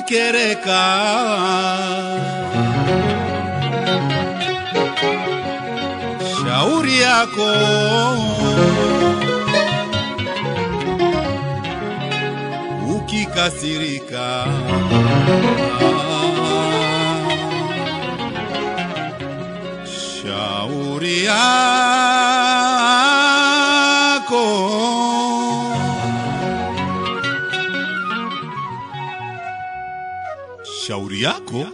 ukikereka shauri yako ukikasirika shauri yako shauri yako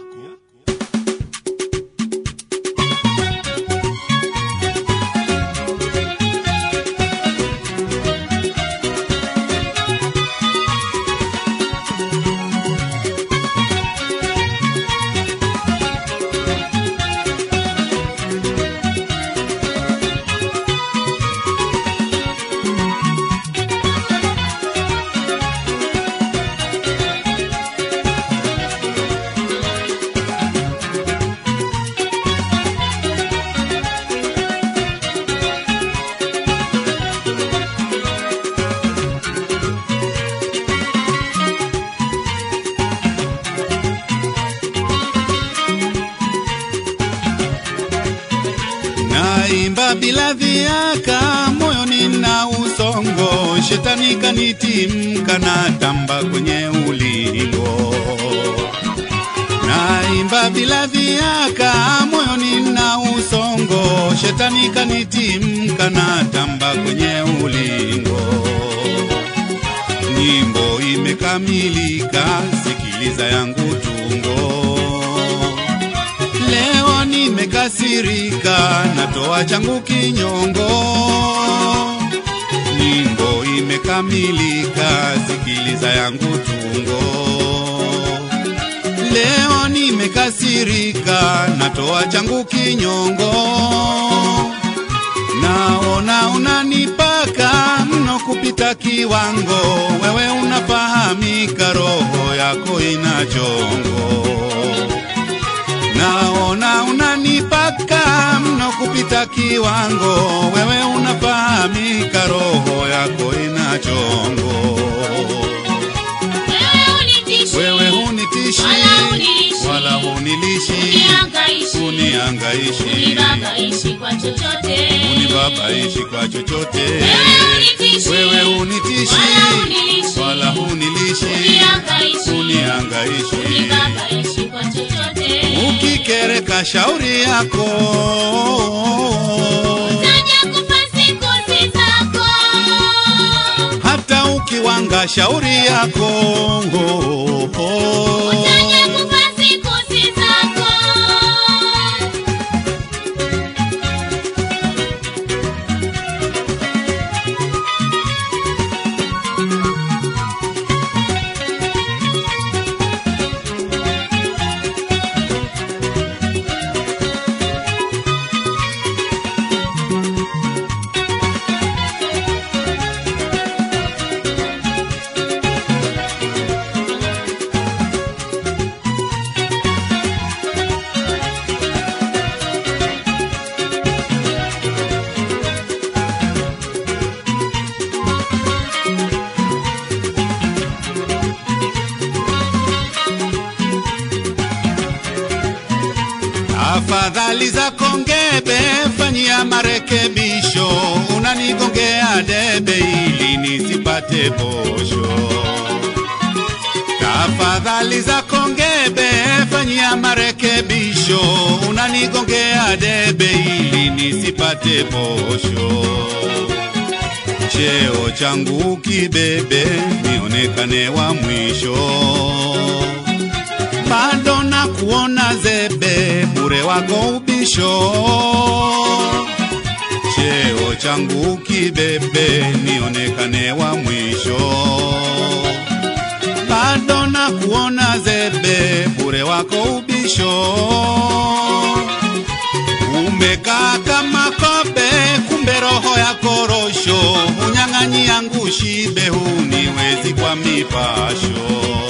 naimba bila viaka moyoni na usongo shetani kanitimka na tamba kwenye ulingo naimba bila viaka moyoni na usongo shetani kanitimka na tamba kwenye ulingo nyimbo imekamilika sikiliza yangu tungo Leo nimekasirika, natoa changu kinyongo. Nyimbo imekamilika, sikiliza yangu tungo. Leo nimekasirika, natoa changu kinyongo. Naona unanipaka mno kupita kiwango, wewe unafahamika, roho yako ina chongo naona unanipaka mno kupita kiwango, wewe unafahamika, roho yako ina chongo. Wewe unitishi, Wewe hunitishi Wala hunilishi. wala hunilishi, unihangaishi, uniangaishi, unibabaishi kwa chochote. unibabaishi kwa chochote. Wewe unitishi, Wewe hunitishi Wala hunilishi. wala hunilishi, unihangaishi, uniangaishi, unibabaishi kwa chochote. ukikereka shauri yako Utaja kufa siku si zako. hata ukiwanga shauri yako Utaja kufa siku si zako. afadhali za kongebe fanyia marekebisho unanigongea debe ili nisipate posho tafadhali za kongebe fanyia marekebisho unanigongea debe ili nisipate posho cheo changu kibebe nionekane wa mwisho bado na kuona zebe bure wako ubisho cheo changu kibebe nionekane wa mwisho bado na kuona zebe bure wako ubisho umekaa kama kobe kumbe roho ya korosho unyang'anyi yangu shibe huniwezi kwa mipasho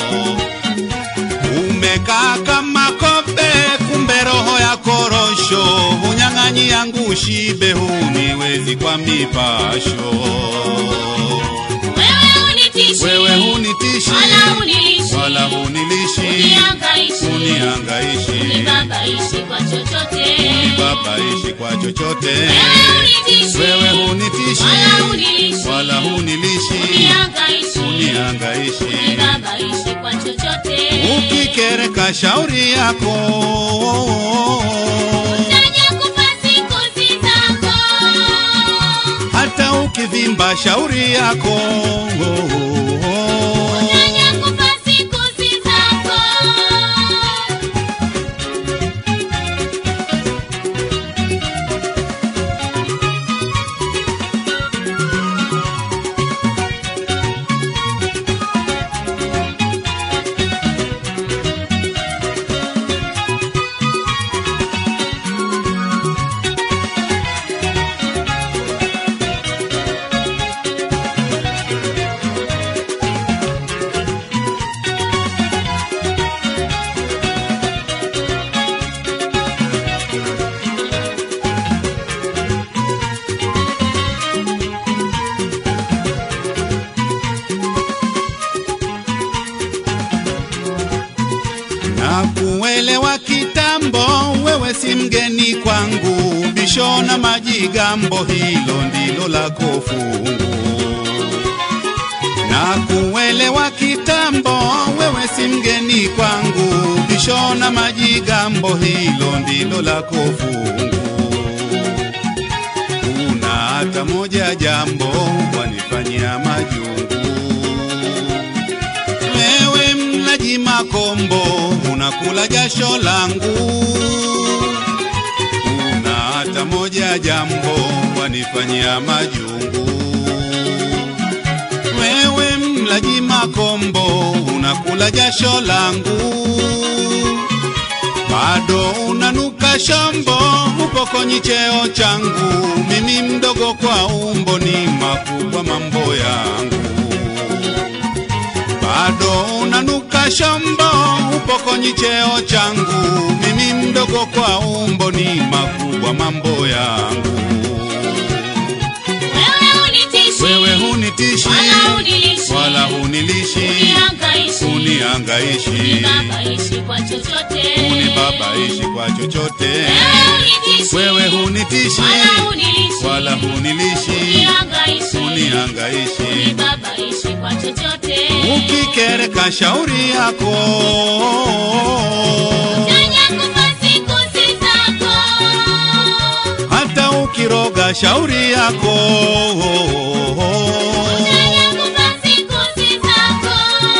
umekaa kama kobe kumbe roho ya korosho unyang'anyi yangu shibe huniwezi kwa mipasho Wewe unitishi, wewe hunitishi wala hunilishi, wala hunilishi hunitishi Unihangaishi. unihangaishi Unibabaishi kwa chochote. unibabaishi kwa chochote Wewe unitishi. wewe hunitishi Wala hunilishi. wala hunilishi Unihangaishi. unihangaishi Unibabaishi kwa chochote. ukikereka shauri yako Utaja kufa siku si zako. hata ukivimba shauri yako Utaja kufa siku si zako. na kuelewa kitambo, wewe si mgeni kwangu, bisho na majigambo, hilo ndilo lako fungu. Na kuelewa kitambo, wewe si mgeni kwangu, bisho na majigambo, hilo ndilo lako fungu. Una hata moja jambo wanifanyia majungu wewe mlaji makombo, unakula jasho langu. Una hata moja jambo wanifanyia majungu. Wewe mlaji makombo, unakula jasho langu. Bado unanuka shombo, upokonyi cheo changu. Mimi mdogo kwa umbo, ni makubwa mambo yangu bado unanuka shombo, upokonyi cheo changu. Mimi mdogo kwa umbo, ni makubwa mambo yangu. Wewe unitishi. Wewe hunitishi Wala hunilishi. wala hunilishi, Unihangaishi. unihangaishi, Unibabaishi kwa chochote. unibabaishi kwa chochote. Wewe unitishi. Wewe hunitishi Wala hunilishi. wala hunilishi, Unihangaishi. unihangaishi, Unibabaishi kwa chochote. ukikereka shauri yako Utaja kufa siku si zako. hata ukiroga shauri yako Utaja kufa siku si zako.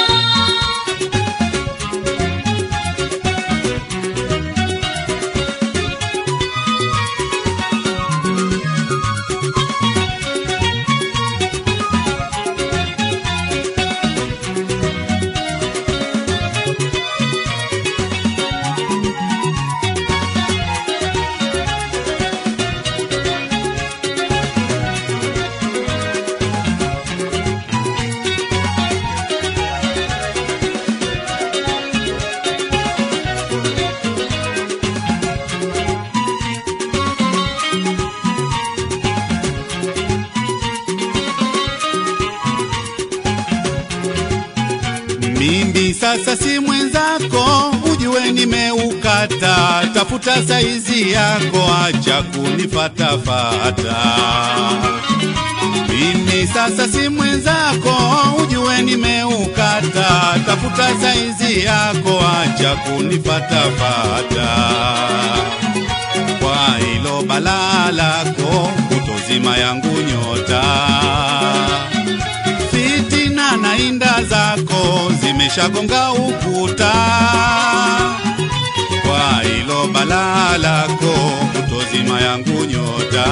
mimi sasa si mwenzako ujue nimeukata tafuta saizi yako acha kunifatafata mimi sasa si mwenzako ujue nimeukata tafuta saizi yako acha kunifatafata kwa hilo balaa lako kutozima yangu nyota fitina na inda zako zimeshagonga ukuta kwa hilo balaa lako kutozima yangu nyota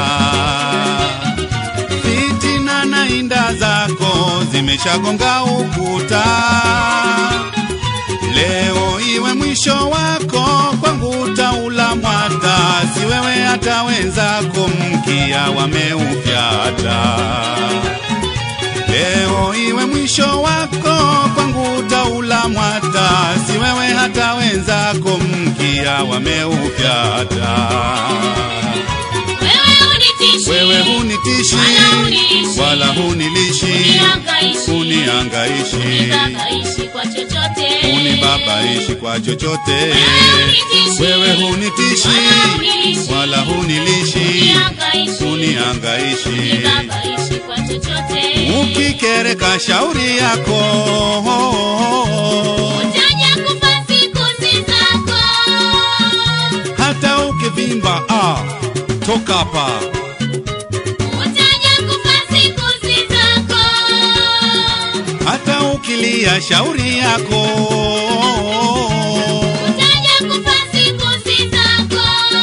fitina na inda zako zimeshagonga ukuta leo iwe mwisho wako kwangu utaula mwata si wewe hata wenzako mkia wameufyata leo iwe mwisho wako kwangu utaula mwata si wewe hata wenzako mkia wameufyata Wewe unitishi. wewe hunitishi Wala hunilishi. wala hunilishi Unihangaishi. unihangaishi unihangaishi unibabaishi kwa chochote unibabaishi kwa chochote hunitishi. wewe hunitishi Wala wala hunilishi unihangaishi unihangaishi unibabaishi kwa chochote ukikereka shauri yako utaja kufa siku si zako hata ukivimba ah, toka hapa utaja kufa siku si zako hata ukilia shauri yako utaja kufa siku si zako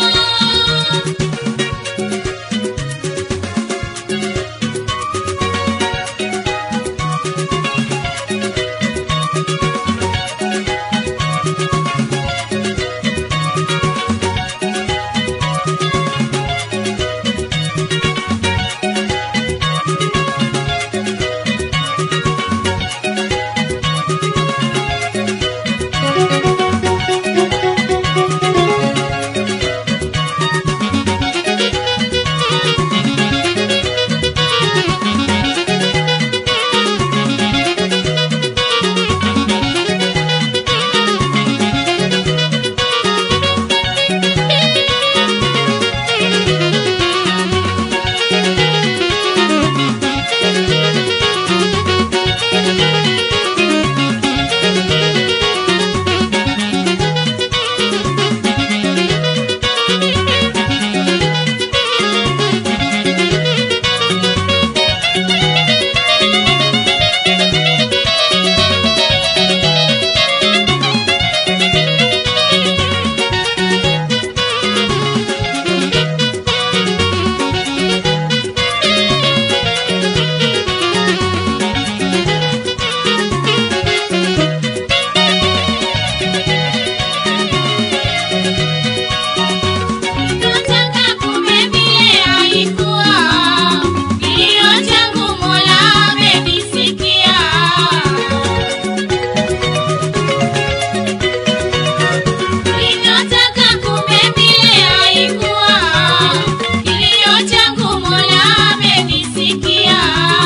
Nataka kumbe vile haikuwa, kilio changu Mola amekisikia. Nilivyotaka kumbe vile haikuwa, kilio changu Mola amekisikia.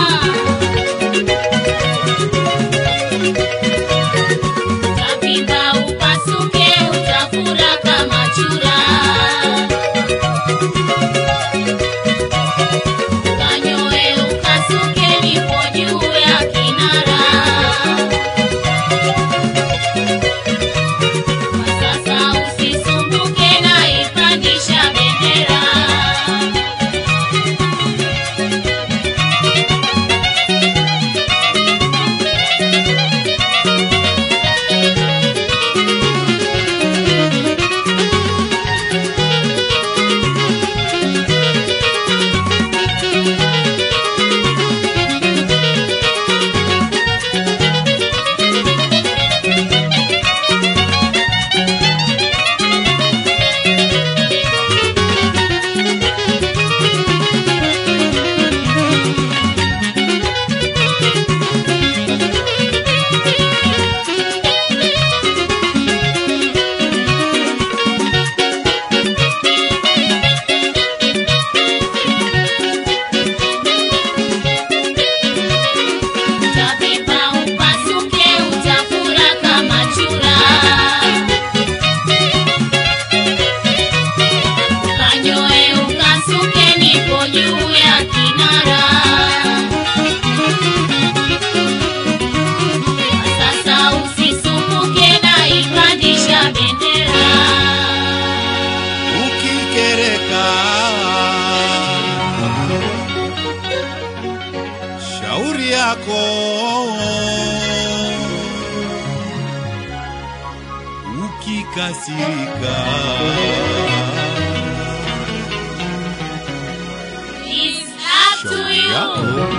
Utapinda upasuke, utafura kama chura. Kanyoe ukasuke nipo juu ya kinara. Kwa sasa usisumbuke naipandisha bendera. Utabeba upasuke, utafura kama chura. Kanyoe ukasuke, nipo juu ya kinara. Kwa sasa usisumbuke, naipandisha bendera. ukikereka shauri yako ukikasirika It's up to shauri you. yako